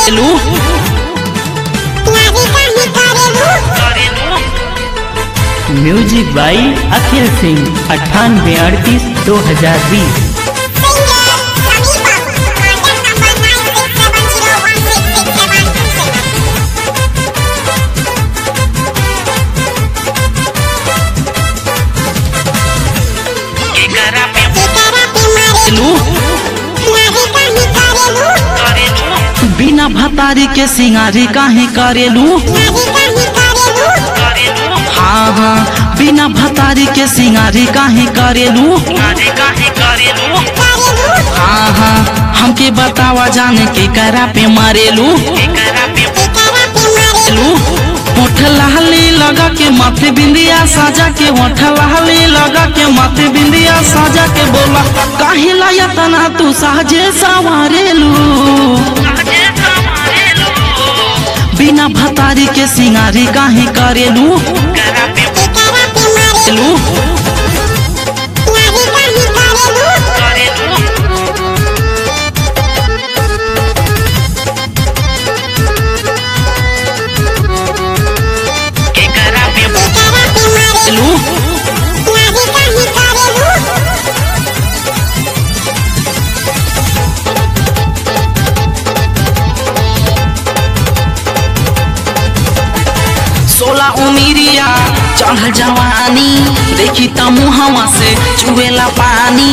करेलू म्यूजिक बाई अखिल सिंह अट्ठानवे अड़तीस दो हजार बीस करेलू बिना भतारी के सिंगारी काहे करेलू हाँ हाँ बिना भतारी के सिंगारी काहे करेलू हाँ हाँ हमके बतावा जाने के करा पे मारेलू लू होठ लाली लगा के माथे बिंदिया साजा के होठ लाली लगा के माथे बिंदिया साजा के बोला काहे लाया तना तू साजे सवारेलू बिना भतारी के सिंगारी काहे करेलू लू लू सोला उमिरिया चढ़ जवानी देखी त मुहवा से चुएला पानी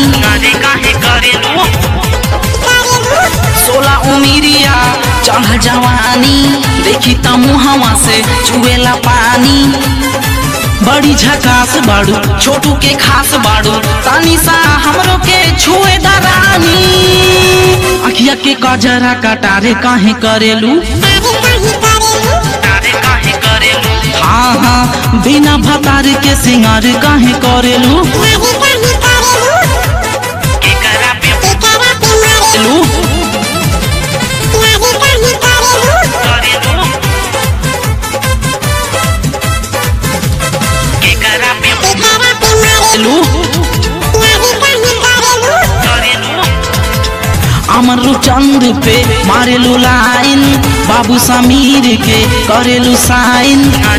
सोला उमिरिया चढ़ जवानी देखी त मुहवा से चुएला पानी बड़ी झकास बाड़ू छोटू के खास बाड़ू तानी सा हमरो के छुए दरानी अखिया के कजरा कटारे काहे करेलू हाँ हाँ बिना भतार के सिंगार काहे करेलू लू लू अमर चंद पे मारेलू लाइन बाबू समीर के करेलू साइन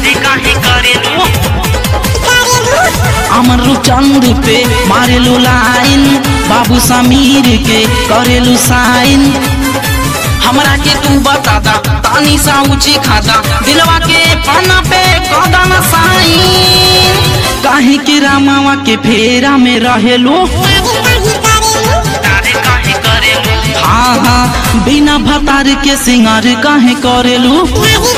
अमर चंद पे मारेलू लाइन बाबू समीर के करेलू साइन हमरा के तू बता दा तानी सा ऊंची खाता दिलवा के पाना पे कदम साइन काहे के रामावा के फेरा में रहेलू हाँ हाँ बिना भतार के सिंगार काहे करेलू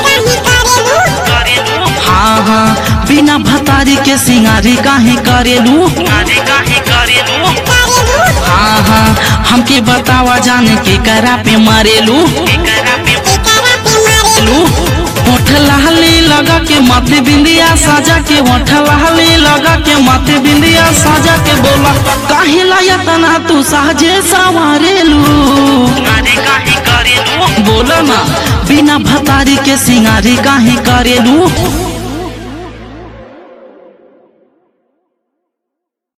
हाँ हाँ बिना भतारी के सिंगारी काहे करेलू हाँ हाँ हमके बतावा जाने के करा पे मारेलू लू होठ लाली लगा के माथे बिंदिया साजा के होठ लाली लगा के माथे बिंदिया साजा के बोला काहे लाया तना तू साजे सवारेलू बोला ना बिना भतारी के सिंगारी काहे करेलू